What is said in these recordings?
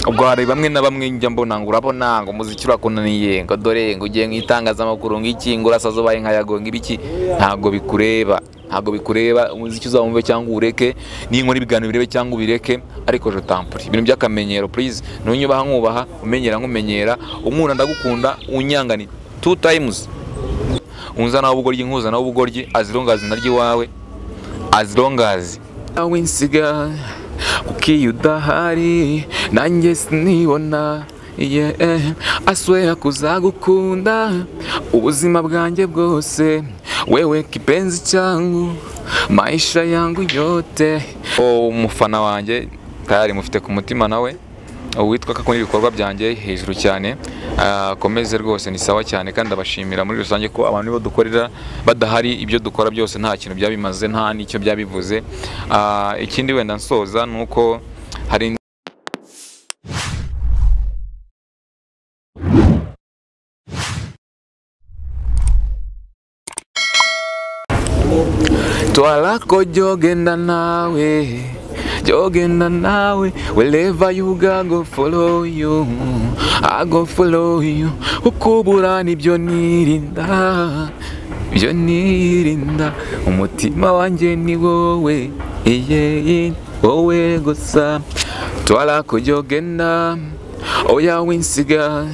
ubwo hari bamwe na bamwe njya mbona ngo urabona ngo umuziki urakunaniye ngo dore ngo ugiye mu itangazamakuru ng'iki ngo urasaza ubaye nka yago ng'ibiki ntabwo bikureba ntabwo bikureba umuziki uzawumve cyangwa uwureke n'inkora ibiganiro birebe cyangwa ubireke ariko je tampuri ibintu by'akamenyero please ntunye ubaha nkubaha umenyera nkumenyera unkunda ndagukunda unyangani two times unza nawe ubugoryi nkuza nawe ubugoryi as long as naryo iwawe as long as nawe nsiga kuko iyo udahari nanjye sinibona yeah. aswera kuzagukunda ubuzima bwanjye bwose wewe kipenzi cyangu maisha yangu yote umufana wanjye tayari mufite ku mutima nawe uwitwa ko akunda ibikorwa byanjye hejuru cyane akomeze rwose ni sawa cyane kandi abashimira muri rusange ko abantu bo dukorera badahari ibyo dukora byose nta kintu byaba bimaze nta n'icyo byaba bivuze ikindi wenda nsoza ni uko hari twarako jyogenda nawe jyogenda nawe wherever you go I go follow you I go follow you ukubura nibyo nirinda byo nirinda umutima wanjye ni wowe iye wowe gusa twarako jyogenda oya winsiga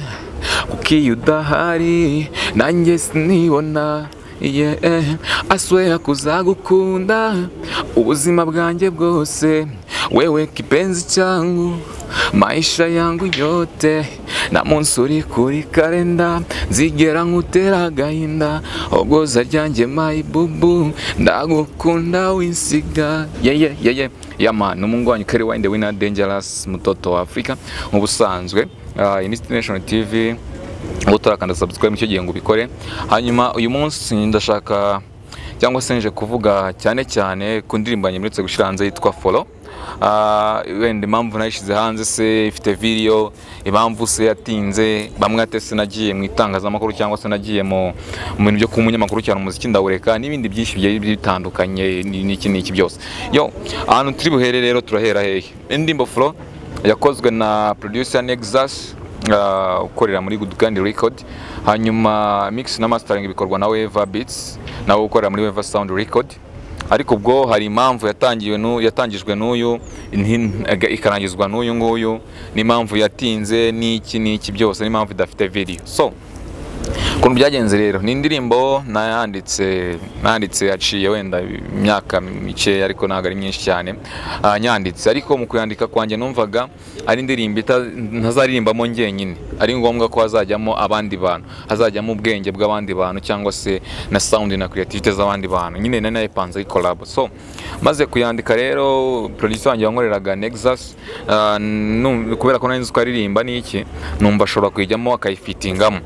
kuko iyo udahari nanjye sinibona yeah. aswera kuzagukunda ubuzima bwanjye bwose wewe kipenzi changu maisha yangu yote na munsi uri kuri kalenda nzigera nkutera agahinda ogoza ryanjye mayibubu ndagukunda winsiga yeye yeye yama ni umungwanyi kari wayinde wina dangerous mutoto wa afurika nk'ubusanzwe uh, International TV ubu turakanda subscribe nicyo gihe ngo ubikore hanyuma uyu munsi ndashaka cyangwa se nje kuvuga cyane cyane ku ndirimbo nyemeretse gushyira hanze yitwa folo wenda impamvu nayishyize hanze se ifite video impamvu se yatinze bamwe ate se nagiye mu itangazamakuru cyangwa se nagiye mu bintu byo kuba umunyamakuru cyane umuziki ndawureka n'ibindi byinshi bigiye bitandukanye n'iki n'iki byose yo ahantu turi buhere rero turahera hehe indirimbo folo yakozwe na producer nexus ukorera muri Good Kandi Record hanyuma mix na mastering bikorwa na Weva Beats nawe ukorera muri Weva Sound Record ariko ubwo hari impamvu yatangiwe nu yatangijwe n'uyu ikarangizwa n'uyu nguyu n'impamvu yatinze n'iki n'iki byose n'impamvu idafite video so ukuntu byagenze rero ni indirimbo nayanditse nanditse yaciye wenda imyaka mikeya ariko ntabwo ari myinshi cyane nyanditse ariko mu kuyandika kwanjye numvaga ari indirimbo ntazaririmbamo ngenyine ari ngombwa ko hazajyamo abandi bantu hazajyamo ubwenge bw'abandi bantu cyangwa se na sawundi na kiriyativite z'abandi bantu nyine na nayipanze ari korabo so maze kuyandika rero producer wanjye wankoreraga nexus kubera ko nari nzi ko aririmba n'iki numva ashobora kuyijyamo akayifitingamo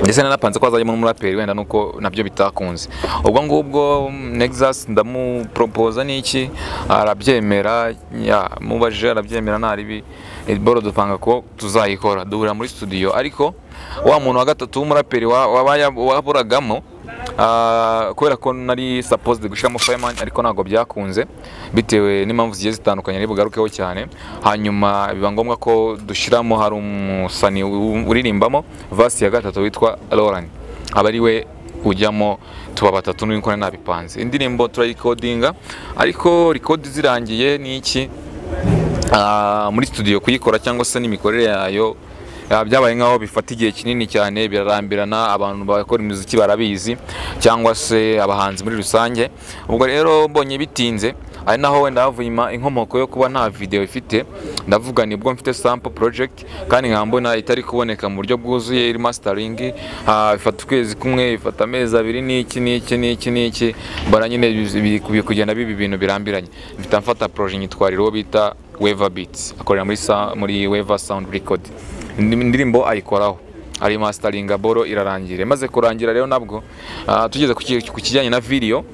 ndetse nanapanze ko azajyamo n'umuraperi wenda nuko nabyo bitakunze ubwo ngubwo nexus ndamupropoza n'iki arabyemera mubajije arabyemera nta ribi boro dupanga ko tuzayikora duhurira muri studio ariko wa muntu wa gatatu w'umuraperi waburagamo kubera ko nari supposed gushyiramo fireman ariko ntabwo byakunze bitewe n'impamvu zigiye zitandukanye ari bugarukeho cyane hanyuma biba ngombwa ko dushyiramo hari umusani uririmbamo vasi ya gatatu witwa Lauren aba ari we ujyamo tuba batatu n'uko nabipanze indirimbo turayikodinga ariko rikodi zirangiye ni iki muri studio kuyikora cyangwa se n'imikorere yayo byabaye nk'aho bifata igihe kinini cyane birarambirana abantu bakora imiziki barabizi cyangwa se abahanzi muri rusange ubwo rero mbonye bitinze ari naho wenda havuye inkomoko yo kuba nta videwo ifite ndavuga nibwo mfite sample project kandi nkaba mbona itari kuboneka mu buryo bwuzuye iri mastering ifata ukwezi kumwe ifata amezi abiri n'iki n'iki n'iki n'iki bara nyine biri kugenda biba ibintu birambiranye mfite mfata proje nyitwariro bita Weva Beats akorera muri muri Weva Sound Record indirimbo ayikoraho ari masitaringa boro irarangira imaze kurangira rero nabwo tugeze ku kijyanye na video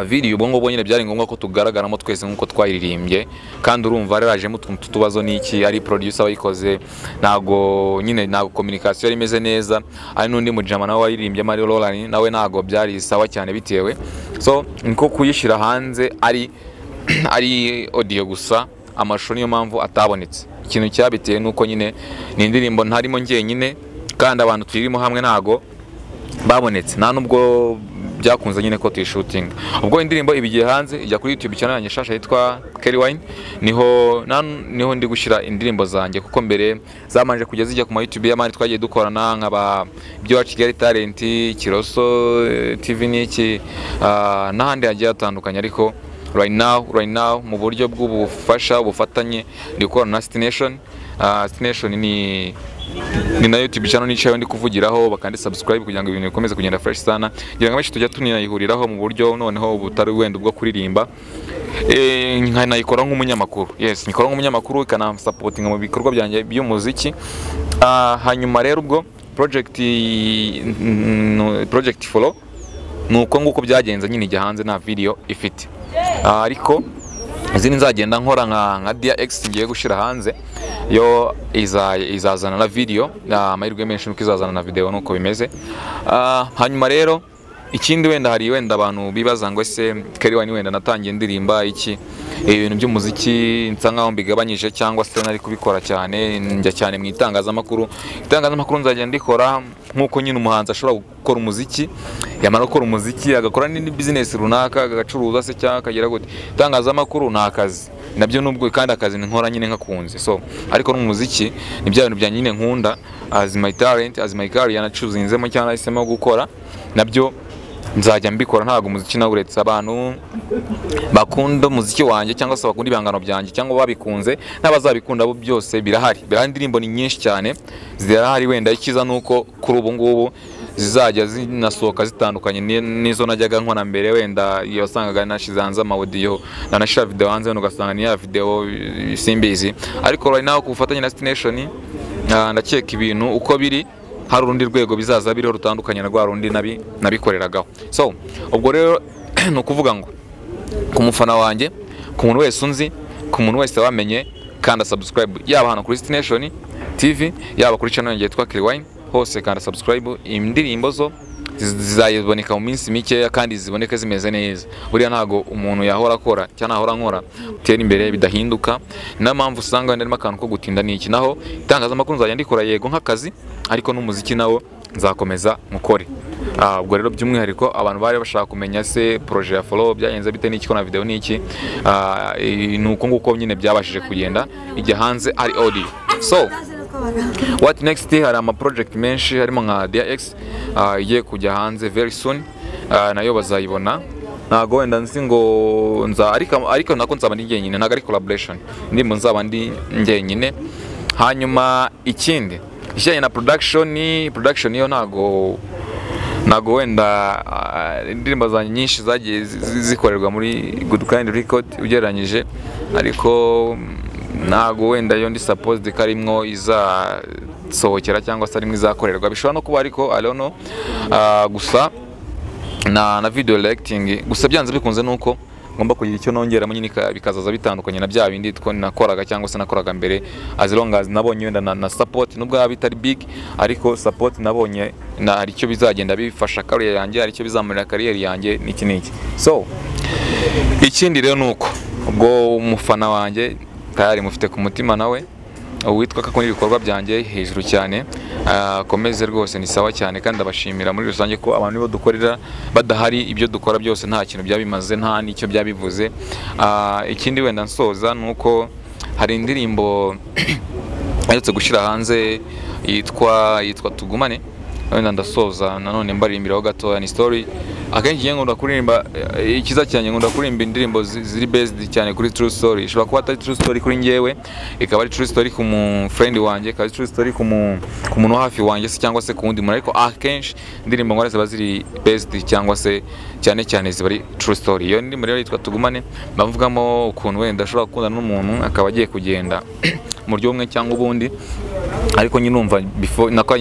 video ubwo ngubwo nyine byari ngombwa ko tugaragaramo twese nk'uko twayiririmbye kandi urumva yarajemo utuntu tutubazo n'iki ari producer wayikoze ntago nyine ntago communication yari imeze neza ari n'undi mujama nawe waririmbye Mario Roland nawe ntago byari sawa cyane bitewe so niko kuyishyira hanze ari ari audio gusa amashusho niyo mpamvu atabonetse ikintu cyabiteye ni uko nyine ni indirimbo ntarimo njyenyine kandi abantu tuyirimo hamwe ntago babonetse nta nubwo byakunze nyine ko tuyishutinga ubwo indirimbo iba igiye hanze ijya kuri youtube channel yanjye nshasha yitwa Kelly Wine niho nan- niho ndi gushyira indirimbo zanjye kuko mbere zamanje kujya zijya ku ma youtube y'amani twagiye dukorana nkaba ibyo wa Kigali Talent Kiroso eh, TV n'iki ah, n'ahandi hagiye hatandukanye ariko right now right now mu buryo bw'ubufasha ubufatanye ndi gukorana na Stination Ah, Stination ni ni na YouTube channel nicaye ndi kuvugiraho bakandi subscribe kugira ngo ibintu bikomeze kugenda fresh sana kugira ngo abenshi tujya tunayihuriraho mu buryo noneho butari wenda ubwo kuririmba eh nkanayikora nk'umunyamakuru yes nikora nk'umunyamakuru ikanamsapotinga mu bikorwa byanjye by'umuziki Ah, hanyuma rero ubwo project mm, project follow ni uko nguko byagenze nyine ijya hanze nta video ifite Ah, ariko izindi nzagenda nkora nka nka dia x ngiye gushyira hanze yo iza- izazana na video Ah, amahirwe menshi nuko izazana na video nuko bimeze Ah, hanyuma rero ikindi wenda hari wenda abantu bibaza ngo ese Kelly Wine wenda natangiye ndirimba iki Eh, ibintu by'umuziki nsa nkaho mbigabanyije cyangwa se nari kubikora cyane njya cyane mu itangazamakuru itangazamakuru nzajya ndikora nk'uko nyine umuhanzi ashobora gukora umuziki yamara gukora umuziki agakora n'indi bizinesi runaka agacuruza se cyangwa akagira gute itangazamakuru ni akazi nabyo nubwo kandi akazi nkora nyine nkakunze so ariko n'umuziki ni bya bintu bya nyine nkunda as my talent as my career nacuzinzemo cyangwa nahisemo gukora nabyo nzajya mbikora ntabwo umuziki nawuretse abantu bakunda umuziki wanjye cyangwa se bakunda ibihangano byanjye cyangwa babikunze n'abazabikunda bo byose birahari birahari indirimbo ni nyinshi cyane zirahari wenda icyiza ni uko kuri ubu ngubu zizajya zinasohoka zitandukanye ni- n'izo najyaga nkora mbere wenda iyo wasangaga nashyize hanze amawodiyo nanashyira videwo hanze wenda ugasanga ni ya videwo eh, simbizi ariko right now ku bufatanye na Destination ah, ndakeka ibintu uko biri hari urundi rwego bizaza biriho rutandukanye na rwa rundi nabi- nabikoreragaho so ubwo rero ni ukuvuga ngo ku mufana wanjye ku muntu wese unzi ku muntu wese wamenye kanda subscribe yaba hano kuri Destination TV yaba kuri channel yanjye yitwa Kelly Wine hose kanda subscribe indirimbo zo ziz- zizaboneka mu minsi mikeya kandi ziboneke zimeze neza buriya ntago umuntu yahora akora cyangwa nahora nkora utera imbere bidahinduka niyo mpamvu usanga wenda harimo akantu ko gutinda n'iki naho itangazamakuru nzajya ndikora yego nk'akazi ariko n'umuziki nawo nzakomeza nkukore Ah, ubwo rero by'umwihariko abantu bari bashaka kumenya se projet ya follow byagenze bite n'iki ko na video n'iki Ah, i- ni uko nguko nyine byabashije kugenda ijya hanze ari audio so what next hari ama project menshi harimo nka DX uh, igiye kujya hanze very soon Ah, nayo bazayibona ntago wenda nzi ngo nza ariko ariko nako nzaba ndi njyenyine ntago ari collaboration ndimo nzaba ndi njyenyine hanyuma ikindi ikijyanye na production ni production yo ntago ntabwo wenda ah, indirimbo zanjye nyinshi zagiye zi- zi- zikorerwa muri good kind record ugereranyije ariko mm, ntabwo wenda iyo ndi supposed ko arimwo izasohokera cyangwa se arimwo izakorerwa bishobora no kuba ariko I don't know. Ah, gusa na, na video directing gusa byanze bikunze nuko ngomba kugira icyo nongeramo nyine ka- bikazaza bitandukanye na bya bindi two nakoraga cyangwa se nakoraga mbere as long as nabonye wenda na, na support nubwo yaba itari big ariko support nabonye na hari icyo bizagenda bifasha career yanjye hari icyo bizamurira career yanjye n'iki n'iki so ikindi rero ni uko ubwo umufana wanjye tayari mufite ku mutima nawe uwitwa ko akunda ibikorwa byanjye hejuru cyane ah, akomeze rwose ni sawa cyane kandi abashimira muri rusange ko abantu nibo dukorera badahari ibyo dukora byose nta kintu byabimaze nta n'icyo byabivuze Ah, ikindi wenda nsoza ni uko hari indirimbo aherutse gushyira hanze yitwa yitwa tugumane wenda ndasoza nanone mbaririmbiraho gatoya ni story akenshi njye nkunda kuririmba eh, ikiza cyanjye nkunda kuririmba indirimbo zi- ziri based cyane kuri true story ishobora kuba atari true story kuri njyewe ikaba ari true story ku mu friend wanjye ikaba ari true story ku mu- ku muntu wo hafi wanjye se cyangwa se ku wundi muntu ariko akenshi indirimbo nkora ziba ziri based cyangwa se cyane cyane ziba ari true story iyo ndirimbo rero yitwa tugumane bamvugamo ukuntu wenda ashobora gukundana n'umuntu akaba agiye kugenda mu buryo bumwe cyangwa ubundi ariko nyine urumva before nako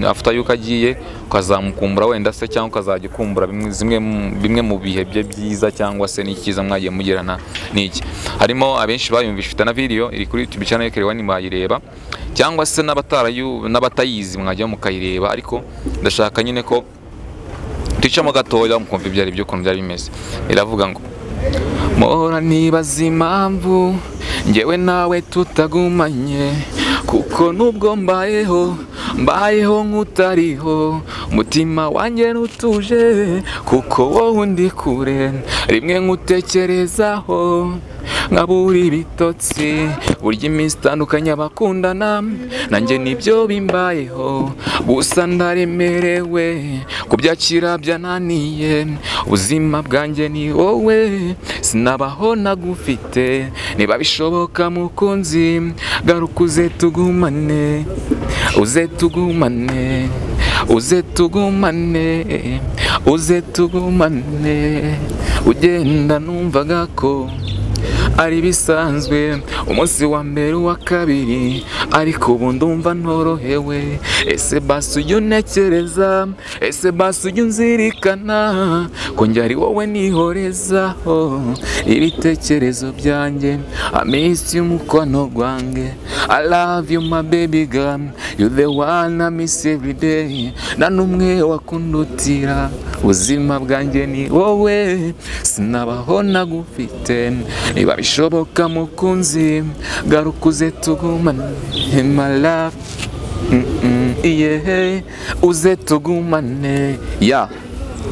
after yuko agiye ukazamukumbura wenda se cyangwa ukazajya ukumbura bimwe zimwe mu- bimwe mu bihe bye byiza cyangwa se n'icyiza mwagiye mugirana n'iki harimo abenshi bayumvisha ifite na video iri kuri YouTube channel Kelly Wine mwayireba cyangwa se n'abatarayu n'abatayizi mwajya mukayireba ariko ndashaka nyine ko ducamo gatoya mukumva ibyo ari byo ukuntu byari bimeze iravuga ngo Mpora nibaza impamvu njyewe nawe tutagumanye kuko nubwo mbayeho mbayeho nk'utariho umutima wanjye ntutuje kuko wowe undi kure rimwe nkutekerezaho nkabura ibitotsi burya iminsi itandukanye abakundana nanjye nibyo bimbayeho gusa ndaremerewe kubyakira byananiye ubuzima bwanjye ni wowe sinabaho nagufite niba bishoboka mukunzi garuka uze tugumane uze tugumane uze tugumane uze tugumane ugenda numvaga ko ari ibisanzwe umunsi wa mbere uwa kabiri ariko ubu ndumva ntorohewe ese basi ujya untekereza ese basi ujya unzirikana ko njye ari wowe nihorezaho ibitekerezo byanjye amisi y'umukono gwange I love you my baby girl you the one I miss every day nta n'umwe wakundutira ubuzima bwanjye ni wowe sinabaho nagufite niba bishoboka mukunzi garuka uze tugumane my love Mm, mm, yeah. uze tugumane ya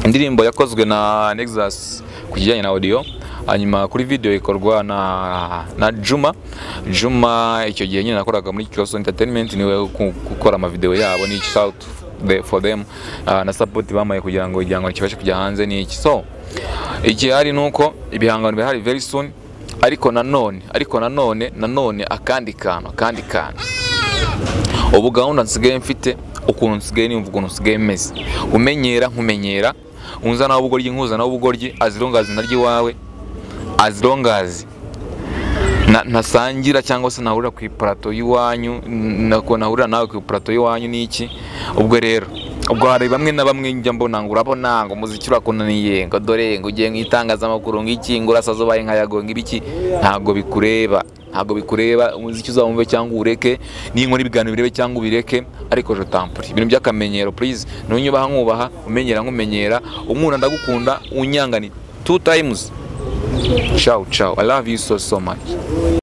indirimbo yakozwe na Nexus ku kijyanye na audio hanyuma kuri video ikorwa na na Juma Juma icyo gihe nyine nakoraga muri Kiyoso Entertainment niwe ku- gukora amavideo yabo ni shout the- for them ah, na support bamaye kugira ngo igihangano kibashe kujya hanze ni iki so igihari ni uko ibihangano bihari very soon ariko nanone ariko nanone nanone akandi kantu akandi kantu ubu gahunda nsigaye mfite ukuntu nsigaye nimva ukuntu nsigaye meze umenyera nkumenyera unza nawe ubugoryi nkuza nawe ubugoryi as long as narya iwawe as long as na- ntasangira cyangwa se nahurira ku iparato y'iwanyu n- nako nahurira nawe ku iparato y'iwanyu ni iki ubwo rero ubwo hari bamwe na bamwe njya mbona ngo urabona ngo umuziki urakunaniye ngo dore ngo ugiye mu itangazamakuru ngo iki ngo urasaza ubaye nka yago ngo ibiki ntabwo bikureba ntabwo bikureba umuziki uzawumve cyangwa uwureke n'inkora ibiganiro birebe cyangwa ubireke ariko je tampuri ibintu by'akamenyero please nunyubaha nkubaha umenyera nkumenyera unkunda ndagukunda unyangani two times ciao ciao i love you so so much